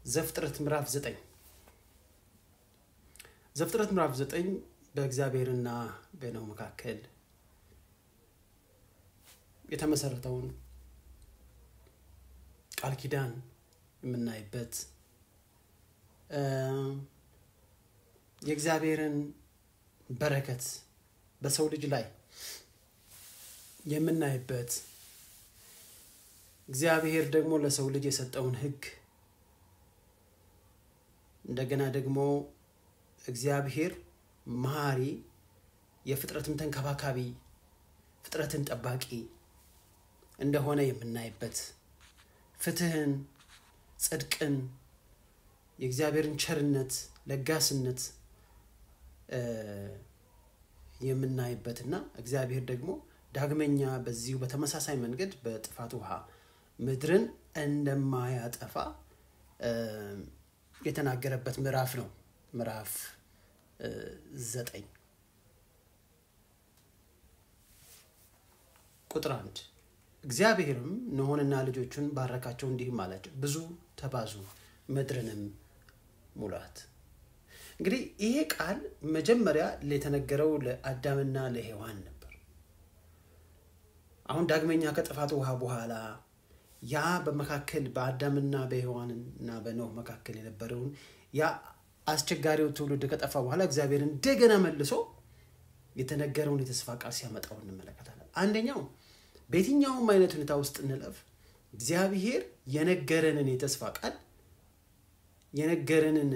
ዘፍጥረት ምዕራፍ ዘጠኝ ዘፍጥረት ምዕራፍ ዘጠኝ በእግዚአብሔርና በኖህ መካከል የተመሰረተውን ቃል ኪዳን የምናይበት የእግዚአብሔርን በረከት በሰው ልጅ ላይ የምናይበት እግዚአብሔር ደግሞ ለሰው ልጅ የሰጠውን ሕግ እንደገና ደግሞ እግዚአብሔር መሀሪ የፍጥረትም ተንከባካቢ ፍጥረትን ጠባቂ እንደሆነ የምናይበት ፍትህን፣ ጽድቅን፣ የእግዚአብሔርን ቸርነት፣ ለጋስነት የምናይበትና እግዚአብሔር ደግሞ ዳግመኛ በዚሁ በተመሳሳይ መንገድ በጥፋት ውሃ ምድርን እንደማያጠፋ የተናገረበት ምዕራፍ ነው። ምዕራፍ ዘጠኝ ቁጥር አንድ እግዚአብሔርም ኖኅንና ልጆቹን ባረካቸው፣ እንዲህም አላቸው ብዙ ተባዙ፣ ምድርንም ሙላት። እንግዲህ ይሄ ቃል መጀመሪያ የተነገረው ለአዳምና ለሔዋን ነበር። አሁን ዳግመኛ ከጥፋት ውሃ በኋላ ያ በመካከል በአዳምና በሔዋንና በኖህ መካከል የነበረውን ያ አስቸጋሪው ትውልድ ከጠፋ በኋላ እግዚአብሔር እንደገና መልሶ የተነገረውን የተስፋ ቃል ሲያመጣው እንመለከታለን። አንደኛው በየትኛውም አይነት ሁኔታ ውስጥ እንለፍ፣ እግዚአብሔር የነገረንን የተስፋ ቃል የነገረንን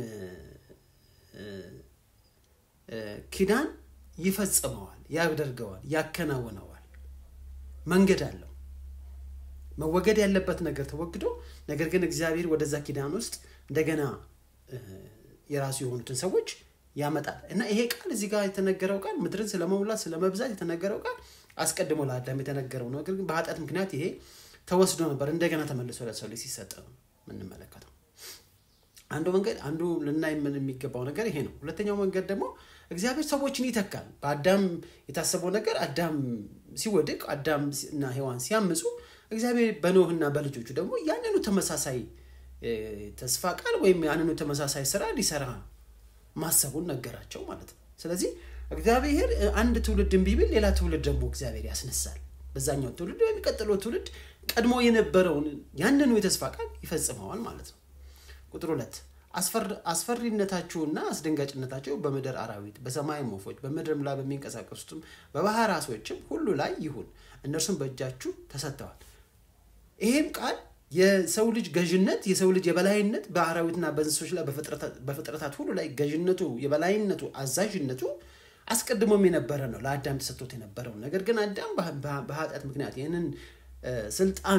ኪዳን ይፈጽመዋል፣ ያደርገዋል፣ ያከናውነዋል። መንገድ አለው። መወገድ ያለበት ነገር ተወግዶ፣ ነገር ግን እግዚአብሔር ወደዛ ኪዳን ውስጥ እንደገና የራሱ የሆኑትን ሰዎች ያመጣል እና ይሄ ቃል እዚህ ጋር የተነገረው ቃል ምድርን ስለመሙላት ስለመብዛት የተነገረው ቃል አስቀድሞ ለአዳም የተነገረው ነው። ነገር ግን በኃጢአት ምክንያት ይሄ ተወስዶ ነበር፣ እንደገና ተመልሶ ለሰው ልጅ ሲሰጥ ነው የምንመለከተው። አንዱ መንገድ አንዱ ልናይ የሚገባው ነገር ይሄ ነው። ሁለተኛው መንገድ ደግሞ እግዚአብሔር ሰዎችን ይተካል። በአዳም የታሰበው ነገር አዳም ሲወድቅ አዳም እና ሔዋን ሲያምፁ እግዚአብሔር በኖህና በልጆቹ ደግሞ ያንኑ ተመሳሳይ ተስፋ ቃል ወይም ያንኑ ተመሳሳይ ስራ ሊሰራ ማሰቡን ነገራቸው ማለት ነው። ስለዚህ እግዚአብሔር አንድ ትውልድ እምቢ ቢል ሌላ ትውልድ ደግሞ እግዚአብሔር ያስነሳል። በዛኛው ትውልድ በሚቀጥለው ትውልድ ቀድሞ የነበረውን ያንኑ የተስፋ ቃል ይፈጽመዋል ማለት ነው። ቁጥር ሁለት አስፈሪነታችሁና አስደንጋጭነታቸው በምድር አራዊት፣ በሰማይም ወፎች፣ በምድርም ላይ በሚንቀሳቀሱትም በባህር ዓሦችም ሁሉ ላይ ይሁን፣ እነርሱም በእጃችሁ ተሰጥተዋል። ይሄም ቃል የሰው ልጅ ገዥነት የሰው ልጅ የበላይነት በአራዊትና በእንስሶች ላይ በፍጥረታት ሁሉ ላይ ገዥነቱ፣ የበላይነቱ፣ አዛዥነቱ አስቀድሞም የነበረ ነው። ለአዳም ተሰጥቶት የነበረው ነገር ግን አዳም በኃጢአት ምክንያት ይህንን ስልጣን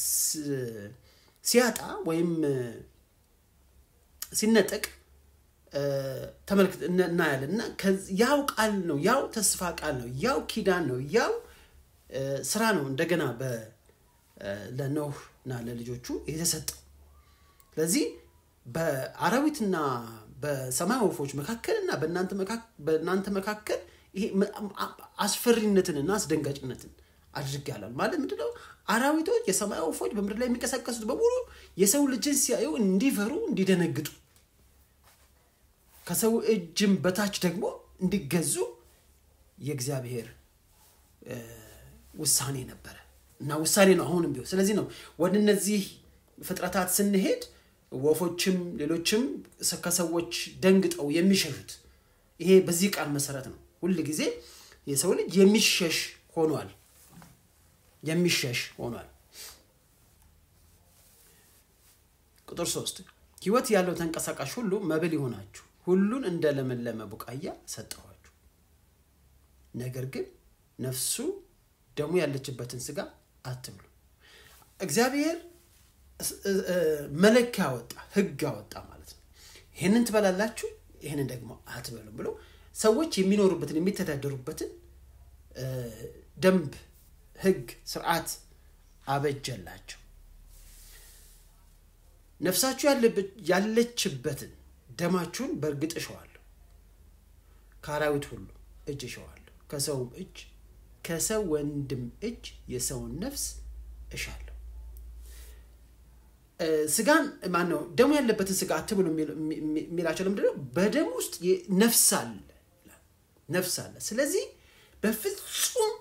ሲያጣ ወይም ሲነጠቅ ተመልክት እናያለን እና ያው ቃል ነው፣ ያው ተስፋ ቃል ነው፣ ያው ኪዳን ነው፣ ያው ስራ ነው እንደገና ለኖህ እና ለልጆቹ የተሰጠው። ስለዚህ በአራዊትና በሰማይ ወፎች መካከልና በእናንተ መካከል ይሄ አስፈሪነትንና አስደንጋጭነትን አድርጌያለሁ። ማለት ምንድነው? አራዊቶች፣ የሰማይ ወፎች፣ በምድር ላይ የሚንቀሳቀሱት በሙሉ የሰው ልጅን ሲያዩ እንዲፈሩ፣ እንዲደነግጡ ከሰው እጅም በታች ደግሞ እንዲገዙ የእግዚአብሔር ውሳኔ ነበረ እና ውሳኔ ነው አሁንም ቢሆን። ስለዚህ ነው ወደ እነዚህ ፍጥረታት ስንሄድ ወፎችም ሌሎችም ከሰዎች ደንግጠው የሚሸሹት ይሄ በዚህ ቃል መሰረት ነው። ሁል ጊዜ የሰው ልጅ የሚሸሽ ሆኗል የሚሸሽ ሆኗል። ቁጥር ሶስት ሕይወት ያለው ተንቀሳቃሽ ሁሉ መብል ይሆናችሁ፣ ሁሉን እንደ ለመለመ ቡቃያ ሰጠኋችሁ። ነገር ግን ነፍሱ ደሙ ያለችበትን ስጋ አትብሉ። እግዚአብሔር መለኪያ አወጣ፣ ህግ አወጣ ማለት ነው። ይህንን ትበላላችሁ፣ ይህንን ደግሞ አትበሉም ብሎ ሰዎች የሚኖሩበትን የሚተዳደሩበትን ደንብ፣ ህግ፣ ስርዓት አበጀላቸው። ነፍሳችሁ ያለችበትን ደማችሁን በእርግጥ እሸዋለሁ፣ ከአራዊት ሁሉ እጅ እሸዋለሁ፣ ከሰውም እጅ ከሰው ወንድም እጅ የሰውን ነፍስ እሻለሁ። ስጋን ማን ነው ደሙ ያለበትን ስጋ አትብሉ የሚላቸው ለምንድነው? በደም ውስጥ ነፍስ አለ ነፍስ አለ። ስለዚህ በፍጹም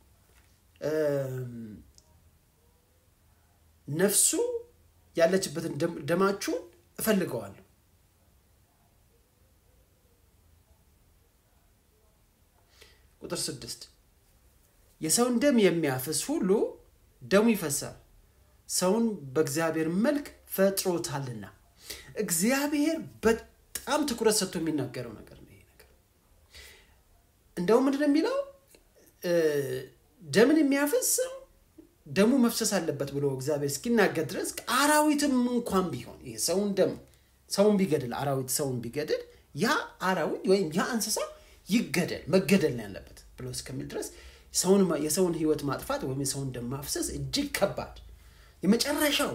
ነፍሱ ያለችበትን ደማችሁን እፈልገዋለሁ። ቁጥር ስድስት የሰውን ደም የሚያፈስ ሁሉ ደሙ ይፈሳል፣ ሰውን በእግዚአብሔር መልክ ፈጥሮታልና። እግዚአብሔር በጣም ትኩረት ሰጥቶ የሚናገረው ነገር ነው ይሄ ነገር። እንደውም ምንድን ነው የሚለው ደምን የሚያፈስ ደሙ መፍሰስ አለበት ብሎ እግዚአብሔር እስኪናገር ድረስ አራዊትም እንኳን ቢሆን ይሄ ሰውን ደም ሰውን ቢገድል አራዊት ሰውን ቢገድል ያ አራዊት ወይም ያ እንስሳ ይገደል መገደል ነው ያለበት ብሎ እስከሚል ድረስ የሰውን ሕይወት ማጥፋት ወይም የሰውን ደም ማፍሰስ እጅግ ከባድ የመጨረሻው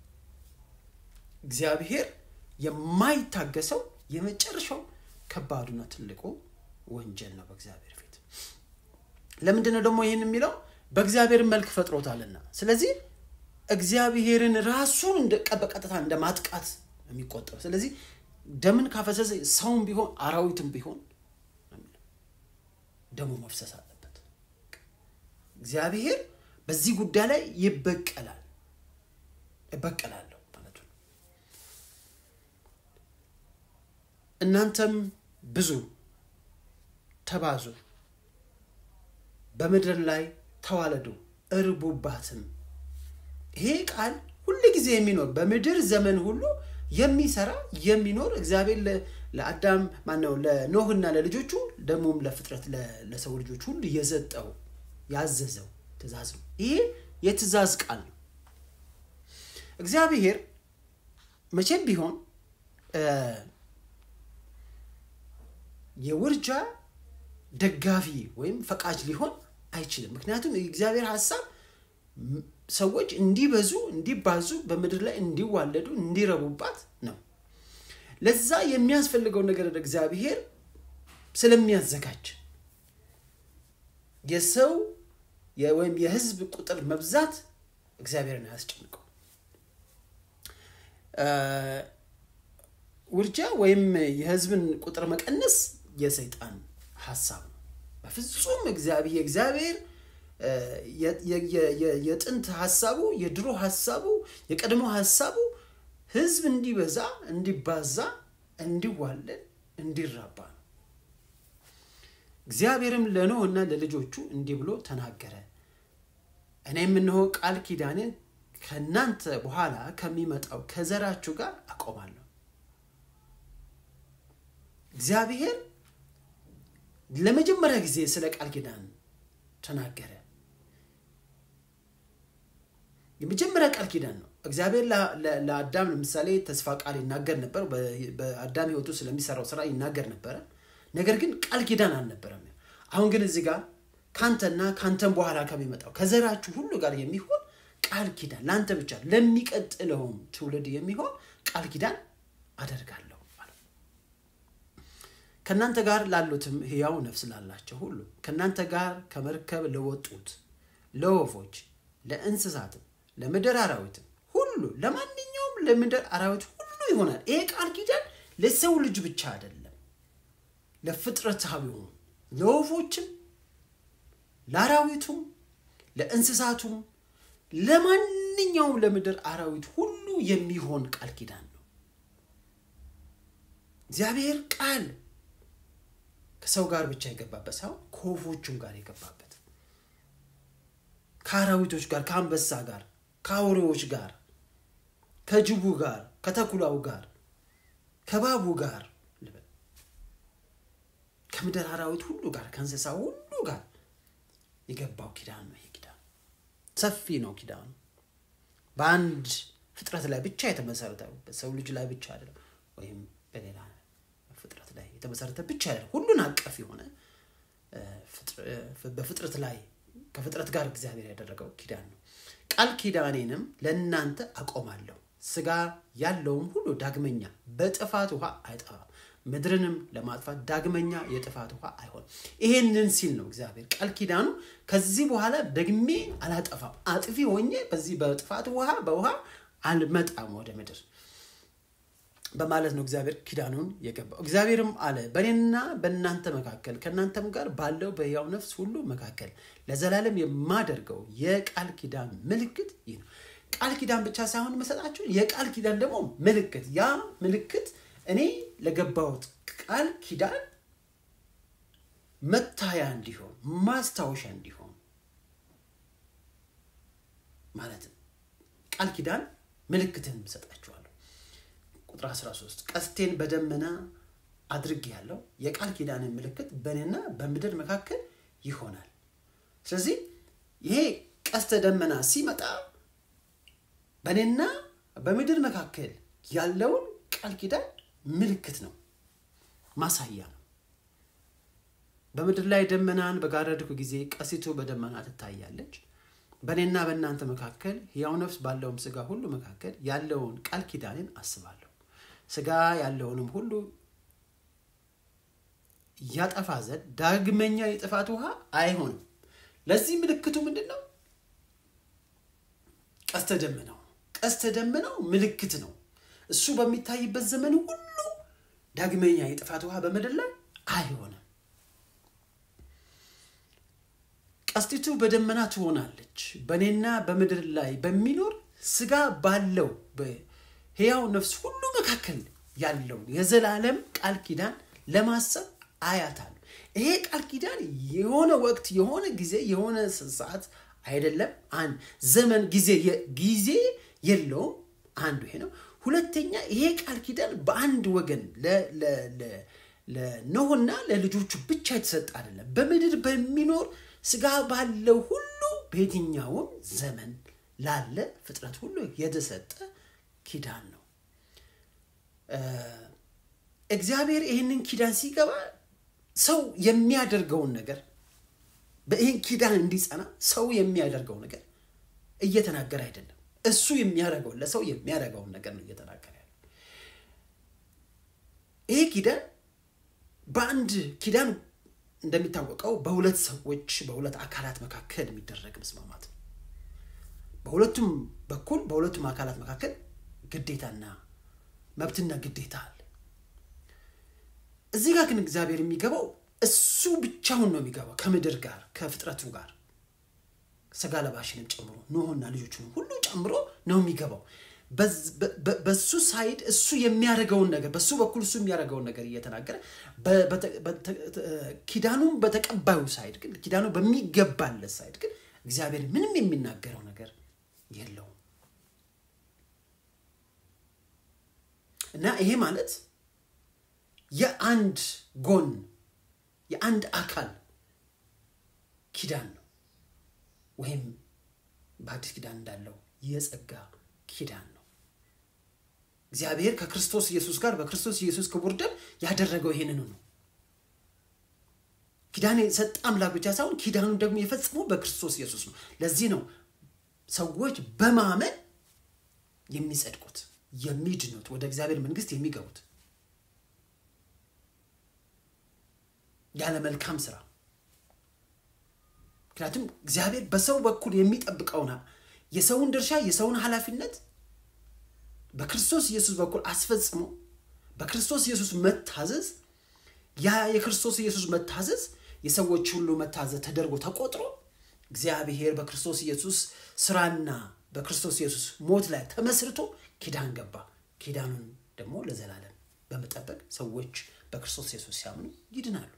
እግዚአብሔር የማይታገሰው የመጨረሻው ከባዱና ትልቁ ወንጀል ነው በእግዚአብሔር ፊት። ለምንድን ነው ደግሞ ይህን የሚለው? በእግዚአብሔር መልክ ፈጥሮታልና። ስለዚህ እግዚአብሔርን ራሱን በቀጥታ እንደ ማጥቃት የሚቆጠረው። ስለዚህ ደምን ካፈሰሰ ሰውም ቢሆን አራዊትም ቢሆን ደሙ መፍሰስ አለበት። እግዚአብሔር በዚህ ጉዳይ ላይ ይበቀላል። እበቀላለሁ ማለቱ ነው። እናንተም ብዙ ተባዙ፣ በምድር ላይ ተዋለዱ፣ እርቡባትም። ይሄ ቃል ሁል ጊዜ የሚኖር በምድር ዘመን ሁሉ የሚሰራ የሚኖር እግዚአብሔር ለአዳም ማነው ለኖህና ለልጆቹ ደግሞም ለፍጥረት ለሰው ልጆች ሁሉ የሰጠው ያዘዘው ትእዛዝ ነው። ይሄ የትእዛዝ ቃል ነው። እግዚአብሔር መቼም ቢሆን የውርጃ ደጋፊ ወይም ፈቃጅ ሊሆን አይችልም። ምክንያቱም የእግዚአብሔር ሀሳብ ሰዎች እንዲበዙ፣ እንዲባዙ፣ በምድር ላይ እንዲዋለዱ፣ እንዲረቡባት ነው። ለዛ የሚያስፈልገው ነገር እግዚአብሔር ስለሚያዘጋጅ የሰው ወይም የሕዝብ ቁጥር መብዛት እግዚአብሔርን አያስጨንቀው። ውርጃ ወይም የሕዝብን ቁጥር መቀነስ የሰይጣን ሀሳብ ነው። በፍጹም እግዚአብሔር የእግዚአብሔር የጥንት ሀሳቡ የድሮ ሀሳቡ የቀድሞ ሀሳቡ ህዝብ እንዲበዛ እንዲባዛ እንዲዋለድ እንዲራባ ነው። እግዚአብሔርም ለኖህ እና ለልጆቹ እንዲህ ብሎ ተናገረ። እኔም እነሆ ቃል ኪዳኔን ከእናንተ በኋላ ከሚመጣው ከዘራችሁ ጋር አቆማለሁ። እግዚአብሔር ለመጀመሪያ ጊዜ ስለ ቃል ኪዳን ተናገረ። የመጀመሪያ ቃል ኪዳን ነው። እግዚአብሔር ለአዳም ለምሳሌ ተስፋ ቃል ይናገር ነበር። በአዳም ህይወቱ ስለሚሰራው ስራ ይናገር ነበረ። ነገር ግን ቃል ኪዳን አልነበረም። አሁን ግን እዚህ ጋር ካንተና ካንተም በኋላ ከሚመጣው ከዘራችሁ ሁሉ ጋር የሚሆን ቃል ኪዳን ለአንተ ብቻ ለሚቀጥለውም ትውልድ የሚሆን ቃል ኪዳን አደርጋለሁ ከእናንተ ጋር ላሉትም ሕያው ነፍስ ላላቸው ሁሉ ከእናንተ ጋር ከመርከብ ለወጡት ለወፎች፣ ለእንስሳትም፣ ለምድር አራዊትም ሁሉ ለማንኛውም ለምድር አራዊት ሁሉ ይሆናል። ይሄ ቃል ኪዳን ለሰው ልጅ ብቻ አይደለም፣ ለፍጥረታዊውም፣ ለወፎችም፣ ለአራዊቱም፣ ለእንስሳቱም፣ ለማንኛውም ለምድር አራዊት ሁሉ የሚሆን ቃል ኪዳን ነው። እግዚአብሔር ቃል ከሰው ጋር ብቻ የገባበት ሳይሆን ከወፎቹም ጋር የገባበት ከአራዊቶች ጋር፣ ከአንበሳ ጋር፣ ከአውሬዎች ጋር፣ ከጅቡ ጋር፣ ከተኩላው ጋር፣ ከባቡ ጋር ልበል ከምድር አራዊት ሁሉ ጋር ከእንስሳ ሁሉ ጋር የገባው ኪዳን ነው። ይሄ ኪዳን ሰፊ ነው። ኪዳኑ በአንድ ፍጥረት ላይ ብቻ የተመሰረተ በሰው ልጅ ላይ ብቻ አይደለም፣ ወይም በሌላ ፍጥረት ላይ የተመሰረተ ብቻ አይደለም። ሁሉን አቀፍ የሆነ በፍጥረት ላይ ከፍጥረት ጋር እግዚአብሔር ያደረገው ኪዳን ነው። ቃል ኪዳኔንም ለእናንተ አቆማለሁ፣ ስጋ ያለውም ሁሉ ዳግመኛ በጥፋት ውሃ አይጠፋም፣ ምድርንም ለማጥፋት ዳግመኛ የጥፋት ውሃ አይሆንም። ይሄንን ሲል ነው እግዚአብሔር ቃል ኪዳኑ ከዚህ በኋላ ደግሜ አላጠፋም፣ አጥፊ ሆኜ በዚህ በጥፋት ውሃ በውሃ አልመጣም ወደ ምድር በማለት ነው እግዚአብሔር ኪዳኑን የገባው። እግዚአብሔርም አለ በእኔና በእናንተ መካከል ከእናንተም ጋር ባለው በሕያው ነፍስ ሁሉ መካከል ለዘላለም የማደርገው የቃል ኪዳን ምልክት ይህ ነው። ቃል ኪዳን ብቻ ሳይሆን መሰጣችሁ የቃል ኪዳን ደግሞ ምልክት። ያ ምልክት እኔ ለገባሁት ቃል ኪዳን መታያ እንዲሆን ማስታወሻ እንዲሆን ማለት ነው። ቃል ኪዳን ምልክትን ሰጣችኋለሁ። ቁጥር 13 ቀስቴን በደመና አድርግ ያለው የቃል ኪዳንን ምልክት በእኔና በምድር መካከል ይሆናል። ስለዚህ ይሄ ቀስተ ደመና ሲመጣ በእኔና በምድር መካከል ያለውን ቃል ኪዳን ምልክት ነው፣ ማሳያ ነው። በምድር ላይ ደመናን በጋረድኩ ጊዜ ቀስቱ በደመና ትታያለች። በእኔና በእናንተ መካከል ሕያው ነፍስ ባለውም ሥጋ ሁሉ መካከል ያለውን ቃል ኪዳንን አስባለሁ። ሥጋ ያለውንም ሁሉ ያጠፋ ዘንድ ዳግመኛ የጥፋት ውሃ አይሆንም። ለዚህ ምልክቱ ምንድን ነው? ቀስተ ደመናው። ቀስተ ደመናው ምልክት ነው። እሱ በሚታይበት ዘመን ሁሉ ዳግመኛ የጥፋት ውሃ በምድር ላይ አይሆንም። ቀስቲቱ በደመና ትሆናለች። በእኔና በምድር ላይ በሚኖር ሥጋ ባለው በሕያው ነፍስ ሁሉ መካከል ያለውን የዘላለም ቃል ኪዳን ለማሰብ አያታል። ይሄ ቃል ኪዳን የሆነ ወቅት፣ የሆነ ጊዜ፣ የሆነ ሰዓት አይደለም። አንድ ዘመን ጊዜ ጊዜ የለውም። አንዱ ይሄ ነው። ሁለተኛ ይሄ ቃል ኪዳን በአንድ ወገን ለኖህና ለልጆቹ ብቻ የተሰጠ አይደለም። በምድር በሚኖር ሥጋ ባለው ሁሉ በየትኛውም ዘመን ላለ ፍጥረት ሁሉ የተሰጠ ኪዳን ነው። እግዚአብሔር ይህንን ኪዳን ሲገባ ሰው የሚያደርገውን ነገር በይህን ኪዳን እንዲጸና ሰው የሚያደርገው ነገር እየተናገረ አይደለም። እሱ የሚያደርገውን ለሰው የሚያደርገውን ነገር ነው እየተናገረ ያለ። ይሄ ኪዳን በአንድ ኪዳን እንደሚታወቀው በሁለት ሰዎች በሁለት አካላት መካከል የሚደረግ መስማማት ነው። በሁለቱም በኩል በሁለቱም አካላት መካከል ግዴታና መብትና ግዴታ አለ። እዚህ ጋር ግን እግዚአብሔር የሚገባው እሱ ብቻውን ነው የሚገባው ከምድር ጋር ከፍጥረቱ ጋር ስጋ ለባሽንም ጨምሮ ኖሆና ልጆቹን ሁሉ ጨምሮ ነው የሚገባው። በሱ ሳይድ እሱ የሚያደርገውን ነገር በሱ በኩል እሱ የሚያደርገውን ነገር እየተናገረ ኪዳኑን በተቀባዩ ሳይድ ግን ኪዳኑ በሚገባለት ሳይድ ግን እግዚአብሔር ምንም የሚናገረው ነገር የለውም እና ይሄ ማለት የአንድ ጎን የአንድ አካል ኪዳን ነው ወይም በአዲስ ኪዳን እንዳለው የጸጋ ኪዳን ነው። እግዚአብሔር ከክርስቶስ ኢየሱስ ጋር በክርስቶስ ኢየሱስ ክቡር ደም ያደረገው ይሄንኑ ነው። ኪዳን የሰጠ አምላክ ብቻ ሳይሆን ኪዳኑን ደግሞ የፈጸመው በክርስቶስ ኢየሱስ ነው። ለዚህ ነው ሰዎች በማመን የሚጸድቁት፣ የሚድኑት፣ ወደ እግዚአብሔር መንግስት የሚገቡት ያለ መልካም ስራ ምክንያቱም እግዚአብሔር በሰው በኩል የሚጠብቀውና የሰውን ድርሻ የሰውን ኃላፊነት በክርስቶስ ኢየሱስ በኩል አስፈጽሞ በክርስቶስ ኢየሱስ መታዘዝ ያ የክርስቶስ ኢየሱስ መታዘዝ የሰዎች ሁሉ መታዘዝ ተደርጎ ተቆጥሮ እግዚአብሔር በክርስቶስ ኢየሱስ ስራና በክርስቶስ ኢየሱስ ሞት ላይ ተመስርቶ ኪዳን ገባ። ኪዳኑን ደግሞ ለዘላለም በመጠበቅ ሰዎች በክርስቶስ ኢየሱስ ሲያምኑ ይድናሉ።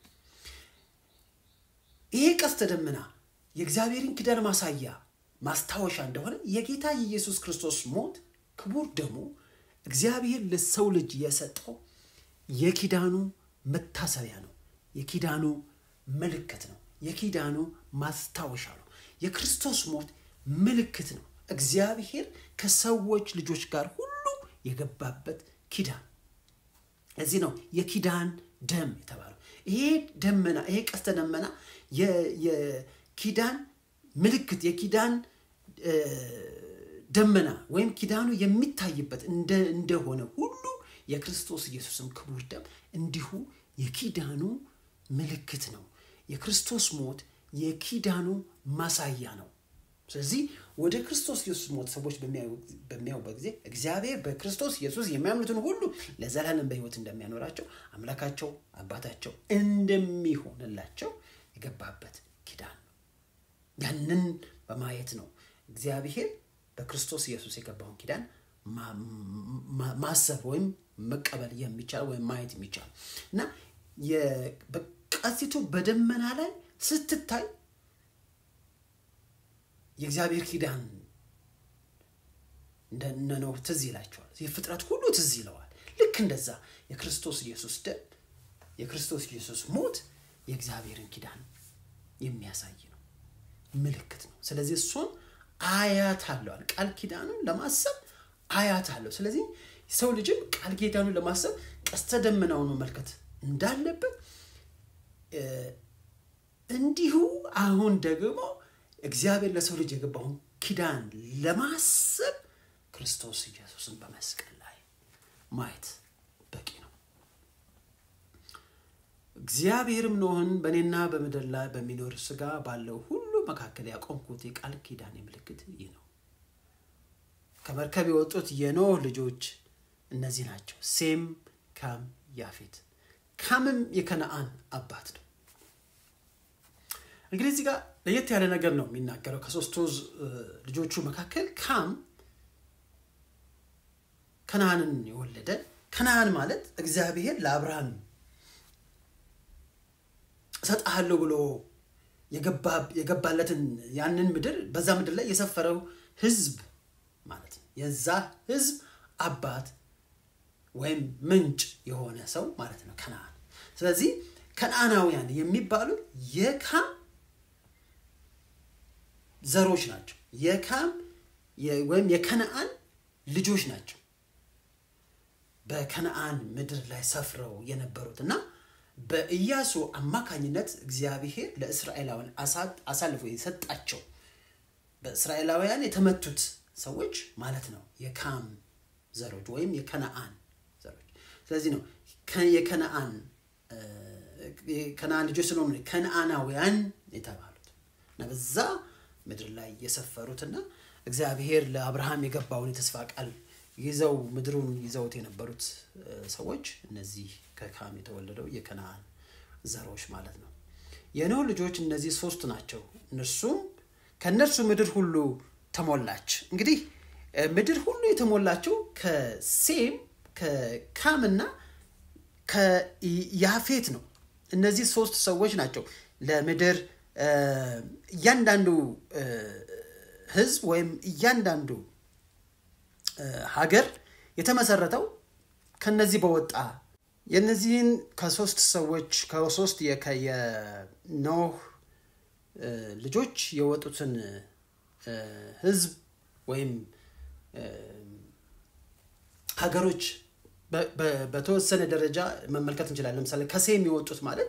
ይሄ ቀስተ ደመና የእግዚአብሔርን ኪዳን ማሳያ ማስታወሻ እንደሆነ የጌታ የኢየሱስ ክርስቶስ ሞት ክቡር ደሙ እግዚአብሔር ለሰው ልጅ የሰጠው የኪዳኑ መታሰቢያ ነው። የኪዳኑ ምልክት ነው። የኪዳኑ ማስታወሻ ነው። የክርስቶስ ሞት ምልክት ነው። እግዚአብሔር ከሰዎች ልጆች ጋር ሁሉ የገባበት ኪዳን። እዚህ ነው የኪዳን ደም የተባለው። ይሄ ደመና ይሄ ቀስተ ደመና የኪዳን ምልክት የኪዳን ደመና ወይም ኪዳኑ የሚታይበት እንደሆነ ሁሉ የክርስቶስ ኢየሱስም ክቡር ደም እንዲሁ የኪዳኑ ምልክት ነው። የክርስቶስ ሞት የኪዳኑ ማሳያ ነው። ስለዚህ ወደ ክርስቶስ ኢየሱስ ሞት ሰዎች በሚያዩበት ጊዜ እግዚአብሔር በክርስቶስ ኢየሱስ የሚያምኑትን ሁሉ ለዘላለም በሕይወት እንደሚያኖራቸው አምላካቸው አባታቸው እንደሚሆንላቸው የገባበት ኪዳን ነው። ያንን በማየት ነው እግዚአብሔር በክርስቶስ ኢየሱስ የገባውን ኪዳን ማሰብ ወይም መቀበል የሚቻል ወይም ማየት የሚቻል እና ቀስቲቱ በደመና ላይ ስትታይ የእግዚአብሔር ኪዳን እንደ ኖህ ትዝ ይላቸዋል። የፍጥረት ሁሉ ትዝ ይለዋል። ልክ እንደዛ የክርስቶስ ኢየሱስ ደም የክርስቶስ ኢየሱስ ሞት የእግዚአብሔርን ኪዳን የሚያሳይ ነው፣ ምልክት ነው። ስለዚህ እሱን አያት አለዋል። ቃል ኪዳኑን ለማሰብ አያት አለው። ስለዚህ ሰው ልጅም ቃል ኪዳኑን ለማሰብ ቀስተ ደመናውን መመልከት እንዳለበት እንዲሁ አሁን ደግሞ እግዚአብሔር ለሰው ልጅ የገባውን ኪዳን ለማሰብ ክርስቶስ ኢየሱስን በመስቀል ላይ ማየት በቂ ነው። እግዚአብሔርም ኖህን በእኔና በምድር ላይ በሚኖር ስጋ ባለው ሁሉ መካከል ያቆምኩት የቃል ኪዳን ምልክት ይህ ነው። ከመርከብ የወጡት የኖህ ልጆች እነዚህ ናቸው፣ ሴም፣ ካም፣ ያፌት። ካምም የከነአን አባት ነው። እንግዲህ እዚህ ጋር ለየት ያለ ነገር ነው የሚናገረው። ከሶስቱ ልጆቹ መካከል ካም ከነአንን የወለደ ከነአን ማለት እግዚአብሔር ለአብርሃም እሰጥሃለሁ ብሎ የገባለትን ያንን ምድር በዛ ምድር ላይ የሰፈረው ሕዝብ ማለት ነው። የዛ ሕዝብ አባት ወይም ምንጭ የሆነ ሰው ማለት ነው ከነአን። ስለዚህ ከነአናውያን የሚባሉ የካም ዘሮች ናቸው። የካም ወይም የከነአን ልጆች ናቸው። በከነአን ምድር ላይ ሰፍረው የነበሩት እና በኢያሱ አማካኝነት እግዚአብሔር ለእስራኤላውያን አሳልፎ የሰጣቸው በእስራኤላውያን የተመቱት ሰዎች ማለት ነው የካም ዘሮች ወይም የከነአን ዘሮች። ስለዚህ ነው የከነአን ከነአን ልጆች ስለሆኑ ከነአናውያን የተባሉት እና በዛ ምድር ላይ የሰፈሩትና እግዚአብሔር ለአብርሃም የገባውን የተስፋ ቃል ይዘው ምድሩን ይዘውት የነበሩት ሰዎች እነዚህ ከካም የተወለደው የከነአን ዘሮች ማለት ነው። የኖህ ልጆች እነዚህ ሶስት ናቸው። እነርሱም ከእነርሱ ምድር ሁሉ ተሞላች። እንግዲህ ምድር ሁሉ የተሞላቸው ከሴም ከካምና ከያፌት ነው። እነዚህ ሶስት ሰዎች ናቸው ለምድር እያንዳንዱ ሕዝብ ወይም እያንዳንዱ ሀገር የተመሰረተው ከነዚህ በወጣ የነዚህን ከሶስት ሰዎች ከሶስት የኖህ ልጆች የወጡትን ህዝብ ወይም ሀገሮች በተወሰነ ደረጃ መመልከት እንችላለን። ለምሳሌ ከሴም የወጡት ማለት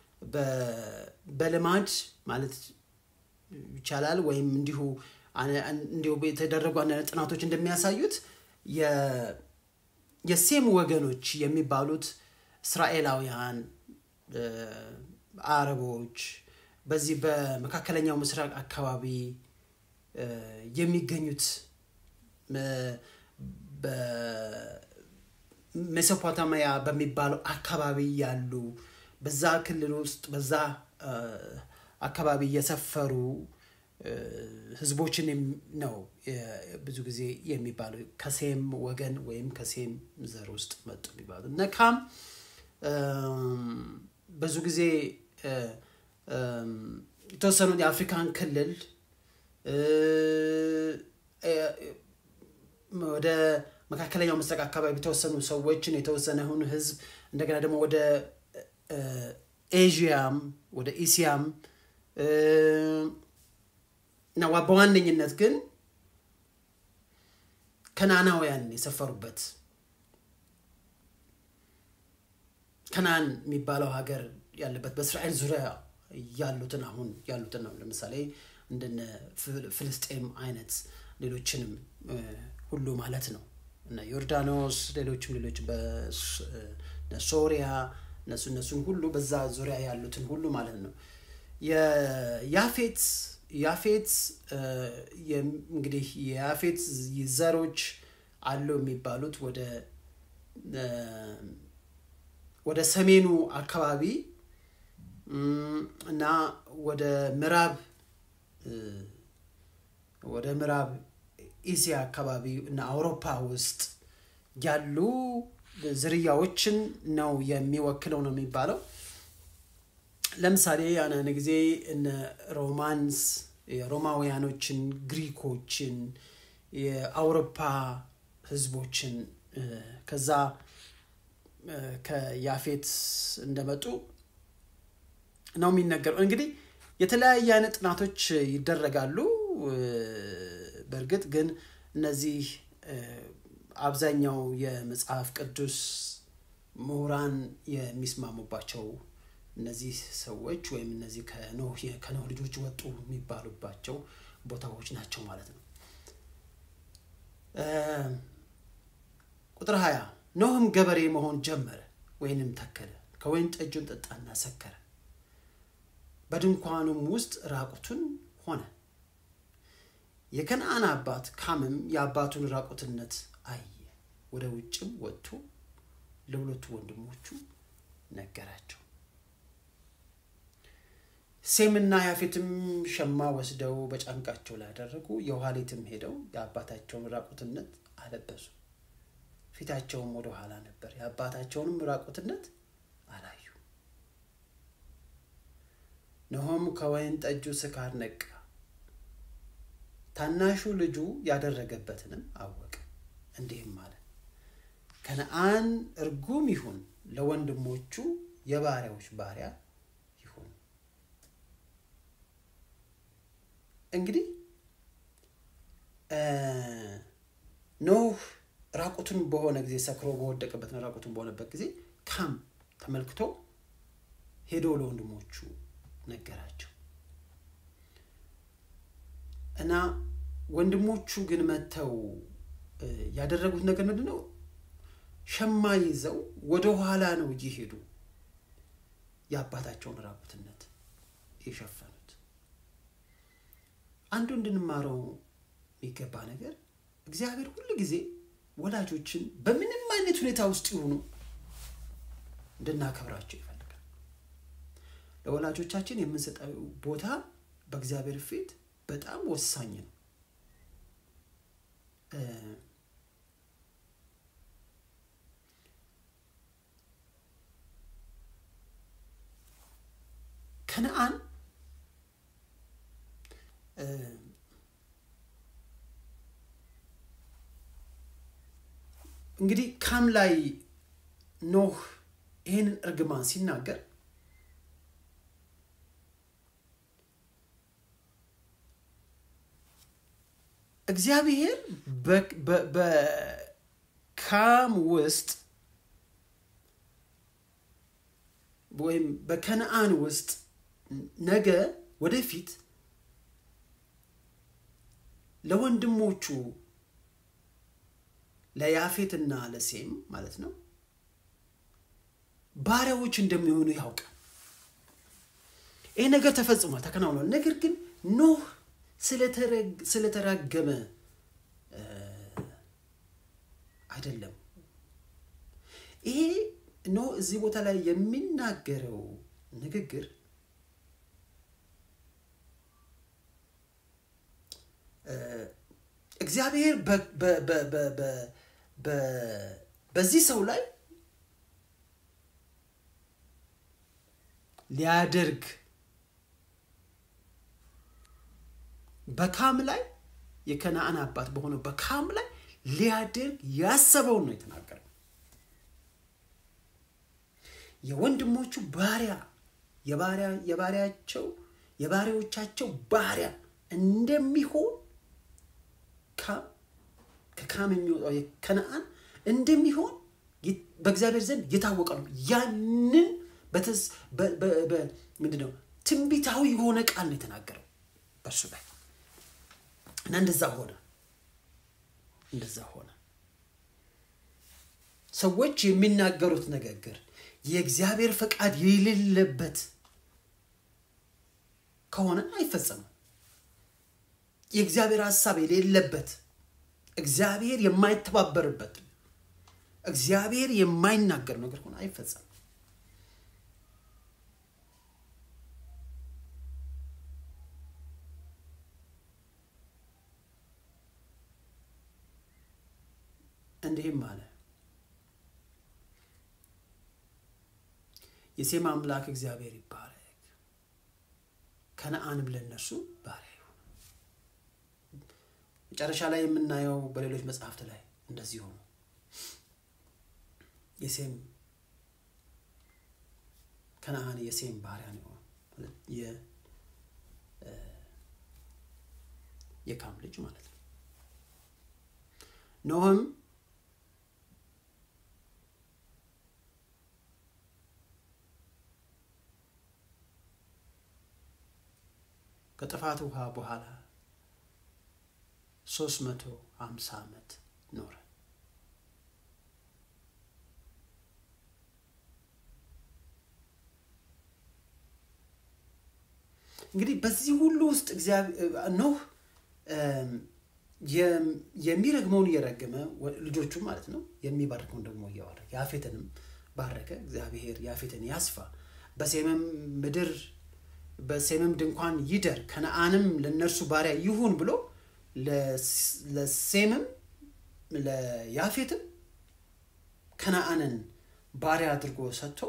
በልማድ ማለት ይቻላል ወይም እንዲሁ እንዲሁ የተደረጉ አንዳንድ ጥናቶች እንደሚያሳዩት የሴም ወገኖች የሚባሉት እስራኤላውያን፣ አረቦች በዚህ በመካከለኛው ምስራቅ አካባቢ የሚገኙት በሜሶፖታሚያ በሚባለው አካባቢ ያሉ በዛ ክልል ውስጥ በዛ አካባቢ የሰፈሩ ህዝቦችን ነው ብዙ ጊዜ የሚባለው ከሴም ወገን ወይም ከሴም ዘር ውስጥ መጡ የሚባሉ እነ ካም ብዙ ጊዜ የተወሰኑት የአፍሪካን ክልል ወደ መካከለኛው ምስራቅ አካባቢ የተወሰኑ ሰዎችን የተወሰነውን ህዝብ እንደገና ደግሞ ወደ ኤዥያም ወደ ኢሲያም እና በዋነኝነት ግን ከናናውያን የሰፈሩበት ከናን የሚባለው ሀገር ያለበት በእስራኤል ዙሪያ ያሉትን አሁን ያሉትን ነው። ለምሳሌ እንደነ ፍልስጤም አይነት ሌሎችንም ሁሉ ማለት ነው እና ዮርዳኖስ፣ ሌሎችም ሌሎች በሶሪያ እነሱ እነሱን ሁሉ በዛ ዙሪያ ያሉትን ሁሉ ማለት ነው። የያፌት ያፌት እንግዲህ የያፌት ዘሮች አሉ የሚባሉት ወደ ወደ ሰሜኑ አካባቢ እና ወደ ምዕራብ ወደ ምዕራብ ኤስያ አካባቢ እና አውሮፓ ውስጥ ያሉ ዝርያዎችን ነው የሚወክለው ነው የሚባለው። ለምሳሌ አንዳንድ ጊዜ እነ ሮማንስ የሮማውያኖችን፣ ግሪኮችን፣ የአውሮፓ ህዝቦችን ከዛ ከያፌት እንደመጡ ነው የሚነገረው። እንግዲህ የተለያየ አይነት ጥናቶች ይደረጋሉ። በእርግጥ ግን እነዚህ አብዛኛው የመጽሐፍ ቅዱስ ምሁራን የሚስማሙባቸው እነዚህ ሰዎች ወይም እነዚህ ከኖህ ከኖህ ልጆች ወጡ የሚባሉባቸው ቦታዎች ናቸው ማለት ነው። ቁጥር ሀያ ኖህም ገበሬ መሆን ጀመረ ወይንም ተከለ፣ ከወይን ጠጁን ጠጣና ሰከረ፣ በድንኳኑም ውስጥ ራቁቱን ሆነ። የከነአን አባት ካምም የአባቱን ራቁትነት አየ፣ ወደ ውጭም ወጥቶ ለሁለቱ ወንድሞቹ ነገራቸው። ሴምና ያፌትም ሸማ ወስደው በጫንቃቸው ላይ ያደረጉ፣ የኋሊትም ሄደው የአባታቸውን ራቁትነት አለበሱ። ፊታቸውም ወደ ኋላ ነበር፣ የአባታቸውንም ራቁትነት አላዩ። ኖሆም ከወይን ጠጁ ስካር ነቃ፣ ታናሹ ልጁ ያደረገበትንም አወቀ። እንዲህም አለ፣ ከነአን እርጉም ይሁን፣ ለወንድሞቹ የባሪያዎች ባሪያ ይሁን። እንግዲህ ኖህ ራቁቱን በሆነ ጊዜ ሰክሮ በወደቀበትና ራቁቱን በሆነበት ጊዜ ካም ተመልክቶ ሄዶ ለወንድሞቹ ነገራቸው እና ወንድሞቹ ግን መጥተው ያደረጉት ነገር ምንድን ነው? ሸማ ይዘው ወደ ኋላ ነው እየሄዱ የአባታቸውን ራቁትነት የሸፈኑት። አንዱ እንድንማረው የሚገባ ነገር እግዚአብሔር ሁሉ ጊዜ ወላጆችን በምንም አይነት ሁኔታ ውስጥ ይሆኑ እንድናከብራቸው ይፈልጋል። ለወላጆቻችን የምንሰጠው ቦታ በእግዚአብሔር ፊት በጣም ወሳኝ ነው። ከነአን እንግዲህ ካም ላይ ኖህ ይህንን እርግማን ሲናገር እግዚአብሔር በካም ውስጥ ወይም በከነአን ውስጥ ነገ ወደፊት ለወንድሞቹ ለያፌትና ለሴም ማለት ነው ባሪያዎች እንደሚሆኑ ያውቃል። ይህ ነገር ተፈጽሟል፣ ተከናውኗል። ነገር ግን ኖህ ስለተራገመ አይደለም። ይሄ ኖህ እዚህ ቦታ ላይ የሚናገረው ንግግር እግዚአብሔር በዚህ ሰው ላይ ሊያደርግ በካም ላይ የከነአን አባት በሆነው በካም ላይ ሊያደርግ ያሰበውን ነው የተናገረው። የወንድሞቹ ባሪያ የባሪያቸው የባሪያዎቻቸው ባሪያ እንደሚሆን ካም ከካም የሚወጣው የከነአን እንደሚሆን በእግዚአብሔር ዘንድ የታወቀ ነው። ያንን ምንድን ነው ትንቢታዊ የሆነ ቃል ነው የተናገረው በእርሱ ላይ እና እንደዛ ሆነ። እንደዛ ሆነ። ሰዎች የሚናገሩት ንግግር የእግዚአብሔር ፈቃድ የሌለበት ከሆነ አይፈጸምም። የእግዚአብሔር ሀሳብ የሌለበት እግዚአብሔር የማይተባበርበት እግዚአብሔር የማይናገር ነገር ሆነ አይፈጸም እንዲህም አለ የሴም አምላክ እግዚአብሔር ይባረክ ከነአንም ለእነርሱ ባሪያ ይሁን መጨረሻ ላይ የምናየው በሌሎች መጽሐፍት ላይ እንደዚህ ሆኑ የሴም ከነአን የሴም ባሪያ ነው የካም ልጅ ማለት ነው ኖህም ከጥፋት ውሃ በኋላ ሶስት መቶ ሀምሳ ዓመት ኖረ እንግዲህ በዚህ ሁሉ ውስጥ ኖህ የሚረግመውን እየረገመ ልጆቹ ማለት ነው የሚባርከውን ደግሞ እያዋረ ያፌትንም ባረከ እግዚአብሔር ያፌትን ያስፋ በሴምም ምድር በሴምም ድንኳን ይደር ከነአንም ለእነርሱ ባሪያ ይሁን ብሎ ለሴምም ለያፌትም ከነአንን ባሪያ አድርጎ ሰጥቶ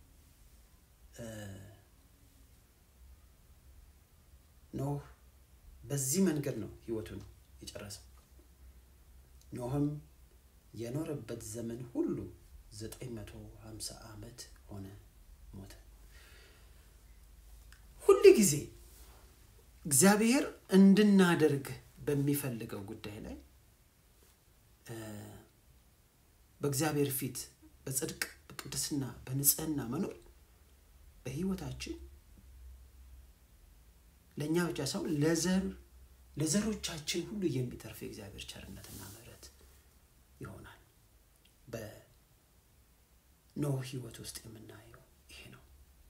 ኖህ በዚህ መንገድ ነው ህይወቱን የጨረሰው ኖህም የኖረበት ዘመን ሁሉ 950 ዓመት ሆነ ሞተ ሁል ጊዜ እግዚአብሔር እንድናደርግ በሚፈልገው ጉዳይ ላይ በእግዚአብሔር ፊት በጽድቅ በቅድስና በንጽህና መኖር በህይወታችን ለእኛ ብቻ ሳይሆን ለዘር ለዘሮቻችን ሁሉ የሚተርፍ የእግዚአብሔር ቸርነትና ምሕረት ይሆናል በኖህ ህይወት ውስጥ የምናየው ይሄ ነው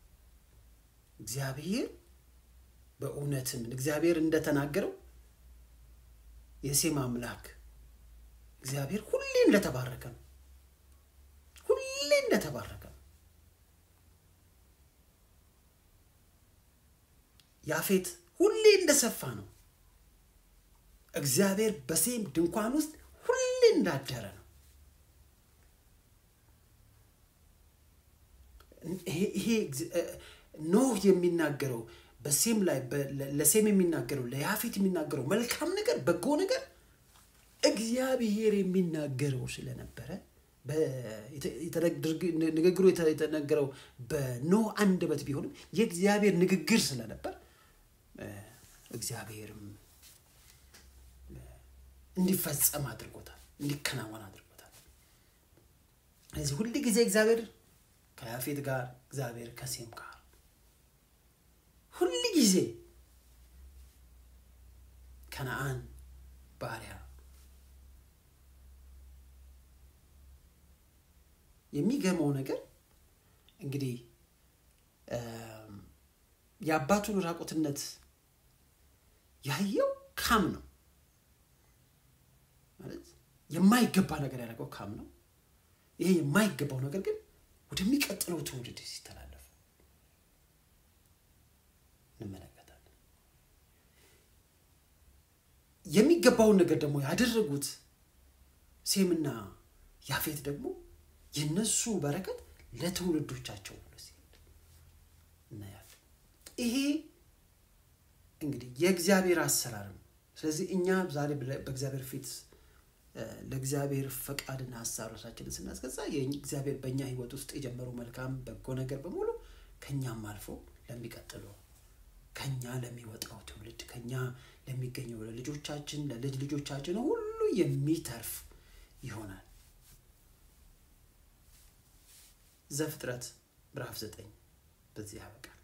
እግዚአብሔር በእውነትም እግዚአብሔር እንደተናገረው የሴም አምላክ እግዚአብሔር ሁሌ እንደተባረከ ነው ሁሌ እንደተባረከ ነው ያፌት ሁሌ እንደሰፋ ነው እግዚአብሔር በሴም ድንኳን ውስጥ ሁሌ እንዳደረ ነው ይሄ ኖህ የሚናገረው በሴም ላይ ለሴም የሚናገረው ለያፌት የሚናገረው መልካም ነገር በጎ ነገር እግዚአብሔር የሚናገረው ስለነበረ ንግግሩ የተነገረው በኖህ አንደበት ቢሆንም የእግዚአብሔር ንግግር ስለነበር እግዚአብሔርም እንዲፈጸም አድርጎታል እንዲከናወን አድርጎታል ስለዚህ ሁል ጊዜ እግዚአብሔር ከያፌት ጋር እግዚአብሔር ከሴም ጋር ሁል ጊዜ ከነአን ባሪያ የሚገርመው ነገር እንግዲህ የአባቱን ራቁትነት ያየው ካም ነው ማለት የማይገባ ነገር ያደረገው ካም ነው ይሄ የማይገባው ነገር ግን ወደሚቀጥለው ትውልድ ሲተላለፍ እንመለከታለን የሚገባውን ነገር ደግሞ ያደረጉት ሴምና ያፌት ደግሞ የነሱ በረከት ለትውልዶቻቸው ብሎ ሲሄድ እናያለን ይሄ እንግዲህ የእግዚአብሔር አሰራር ነው ስለዚህ እኛ ዛሬ በእግዚአብሔር ፊት ለእግዚአብሔር ፈቃድና ሀሳብ ራሳችንን ስናስገዛ እግዚአብሔር በእኛ ህይወት ውስጥ የጀመሩ መልካም በጎ ነገር በሙሉ ከኛም አልፎ ለሚቀጥለው ከኛ ለሚወጣው ትውልድ ከኛ ለሚገኘው ለልጆቻችን ለልጅ ልጆቻችን ሁሉ የሚተርፍ ይሆናል ዘፍጥረት ምዕራፍ ዘጠኝ በዚህ ያበቃል